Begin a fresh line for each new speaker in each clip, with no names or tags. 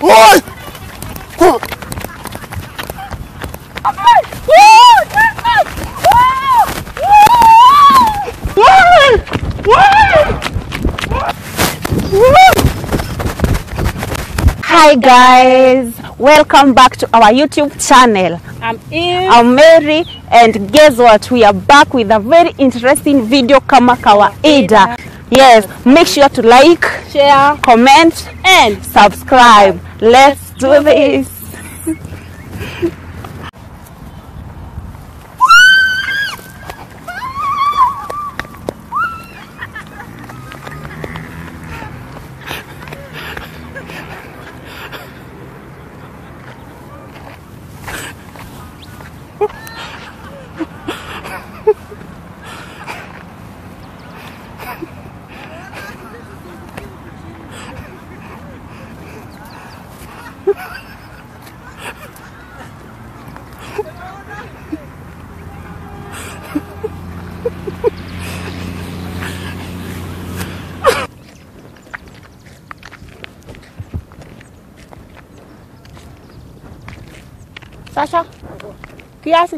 Oi! Kwa-
Hi guys, welcome back to our YouTube channel.
I'm Eve.
I'm Mary and guess what? We are back with a very interesting video kama kawaida. Yes, make sure to like,
share,
comment
and
subscribe. Let's do this. Sasha, kiasi.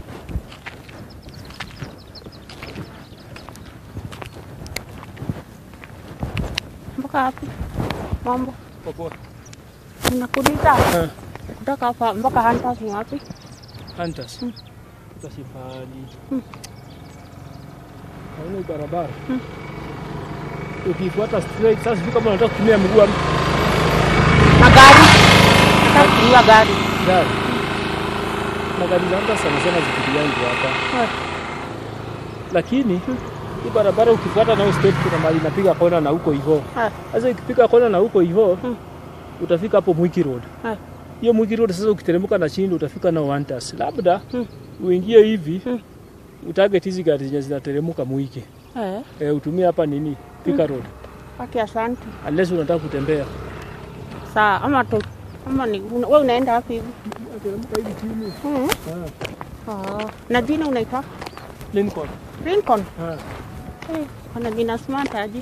Mpaka wapi? Mambo.
Popoa.
Unakuuliza
Eh,
kutoka hapa mpaka Hunters ni wapi?
Hunters. Utasifali. Hauna hii barabara. Ukifuata straight sasa sijui kama unataka kutumia mguu ama
Na gari. Nataka kutumia gari.
gari. Na gari za Hunters sana sana zipigiangu hapa.
Eh.
Lakini hii barabara ukifuata nayo straight kuna mahali inapiga kona na huko hivyo.
Eh.
Sasa ikipiga kona na huko hivyo utafika hapo Mwiki Road.
Eh.
Hiyo Mwiki Road sasa ukiteremka na chini utafika na Hunters. Labda
Hmm.
uingie hivi
Hmm.
utarget hizi gari zenye zinateremka Mwiki.
Eh,
e, utumie hapa nini Thika Road
paki asante.
unless unataka kutembea.
Sawa, ama tu ama ni una- wewe unaenda wapi hivi?
Teremka hivi chini.
Mm. Oh. Na jina unaitwa
Lincoln.
Lincoln.
Ah.
Eh, kuna jina smart aje.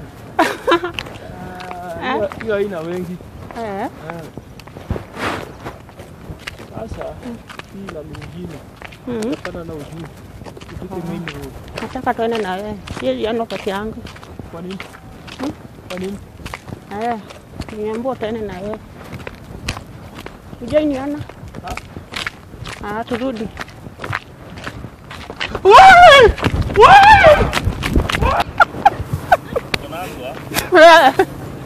Ah, hiyo- Hiyo haina wengi.
Eh.
Ah. Sasa hii la mwingine
Mm.
kutokana na ujuu tufike main road.
Nataka tuende na wewe. Siwezi enda peke yangu.
Kwa nini? Kwa nini?
Eh. Niambia tuende na wewe. Ujai niona? Ah, turudi. Eh.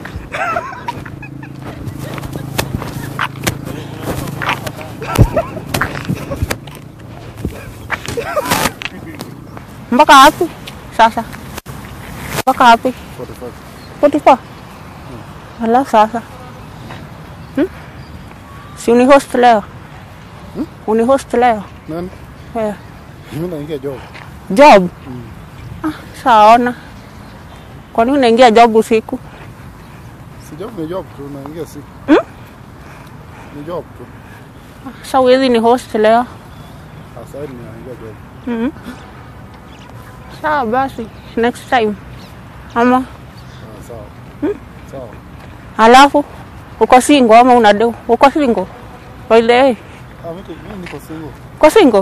Mpaka wapi sasa? Mpaka wapi? 44. Ala sasa. Hmm? Si unihost leo? Unihost leo?
Nani?
Eh.
Mimi naingia job.
Job? Ah, saona. Kwa nini unaingia job usiku?
Si job ni job tu, naingia si. Ni job tu.
Sa huwezi ni host leo?
Sasa hivi naingia job.
Mm. Sawa basi, next time. Ama
Ah, sawa. Sawa.
alafu uko single ama una do? Uko single? By the way,
Ah, mimi mimi niko single.
uko single?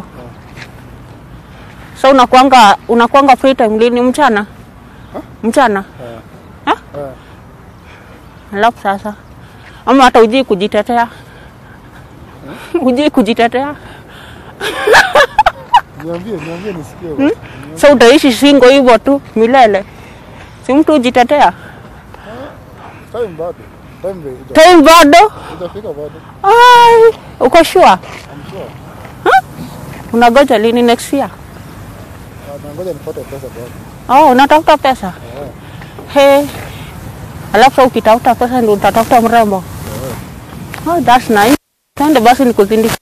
So unakuanga unakuanga free time lini mchana? Mchana?
Eh.
Ah?
Eh.
Alafu sasa ama hata ujui kujitetea? Ujui kujitetea?
Niambie, niambie nisikie. basi.
So utaishi single hivyo tu milele? Si mtu ujitetea?
Time bado. Time bado.
Time bado?
Itafika bado.
Ai, uko sure?
I'm sure.
Unagoja lini next year?
Ah, nangoja nipate pesa bado.
Oh, unatafuta pesa? He. Alafu sasa ukitafuta pesa ndio utatafuta mrembo. Oh, that's nice. Twende basi nikuzindike.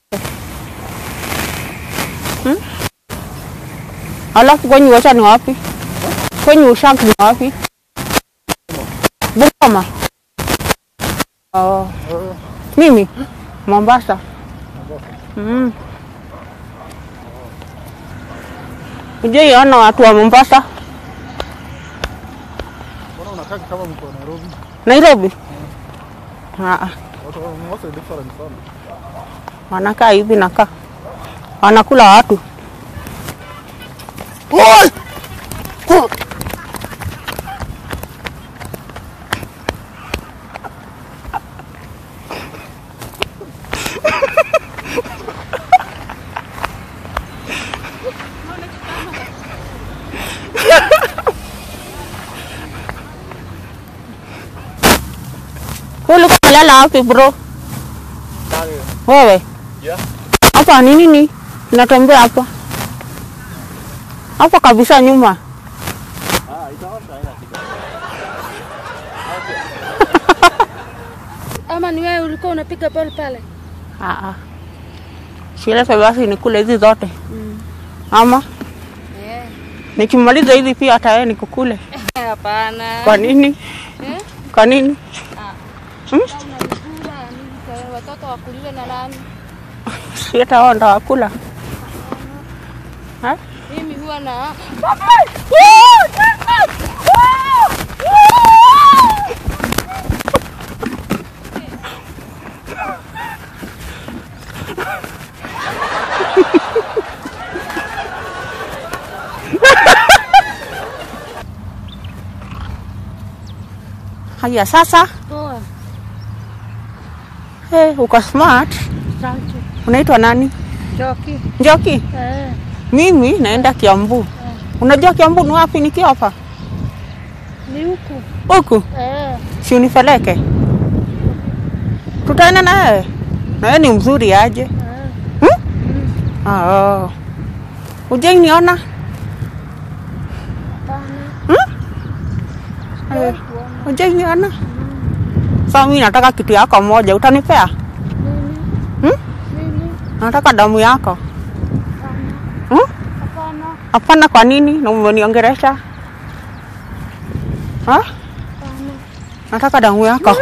Hmm? Alafu kwenye wacha ni wapi? Kwenye ushank ni wapi? Bungoma. Oh,
Eh,
mimi Mombasa. Mm. Ujaiona watu wa Mombasa?
Mbona unakaa kama mko Nairobi?
Nairobi? Ah,
Watu wa Mombasa ni different sana.
wanakaa hivi nakaa wanakula watu
Oi! Kwa-
ulikuwa umelala wapi bro wewe
Yeah.
hapa ni nini natembea hapa hapa kabisa nyuma
Ama ni wewe ulikuwa unapiga ball pale?
Ah, ah. silete basi nikule hizi zote ama
Eh.
nikimaliza hizi pia hata yeye nikukule
Hapana.
kwa nini
Eh?
kwa nini
Kama unanikula nini kwa watoto wakuliwe na nani?
si hata wao ndo wakula Ha?
Mimi huwa na
haya sasa
poa.
hey, uko smart
Asante.
unaitwa nani
Joki.
njoki
Eh.
mimi naenda kiambu unajua kiambu ni wapi nikiwa hapa
Ni huku.
huku
Eh.
si unipeleke tutaenda na wewe na wewe ni mzuri aje
Eh.
hmm? ah, oh. ujai niona
Hapana.
Eh, ujai niona sasa mimi nataka kitu yako moja utanipea
Nini?
hmm?
Nini?
nataka damu yako
Hapana.
hmm?
Hapana.
hapana kwa nini na umeniongeresha ha?
Hapana.
nataka damu yako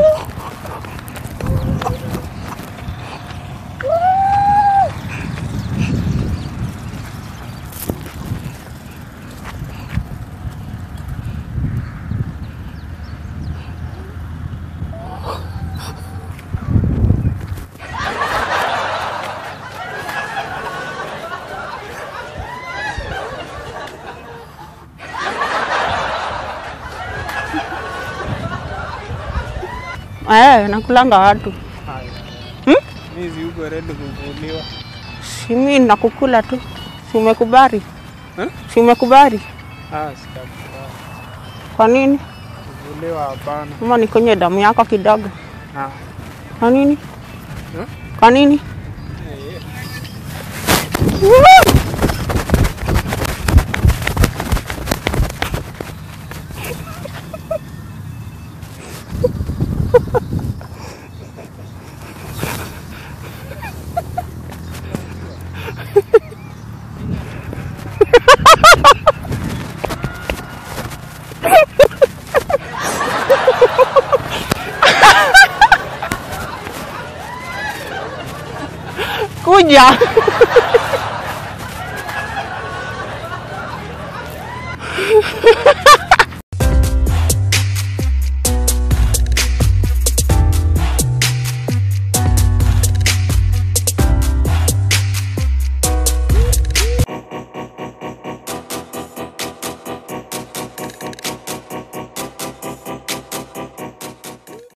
eh, nakulanga watu hmm?
Mimi yuko ready kuvuliwa.
si mimi nakukula tu si umekubali
Eh?
si umekubali
Ah, sitakubali.
kwa nini
Kuvuliwa hapana.
ama nikonye damu yako kidogo
Ah.
kwa nini
Eh?
kwa nini kuja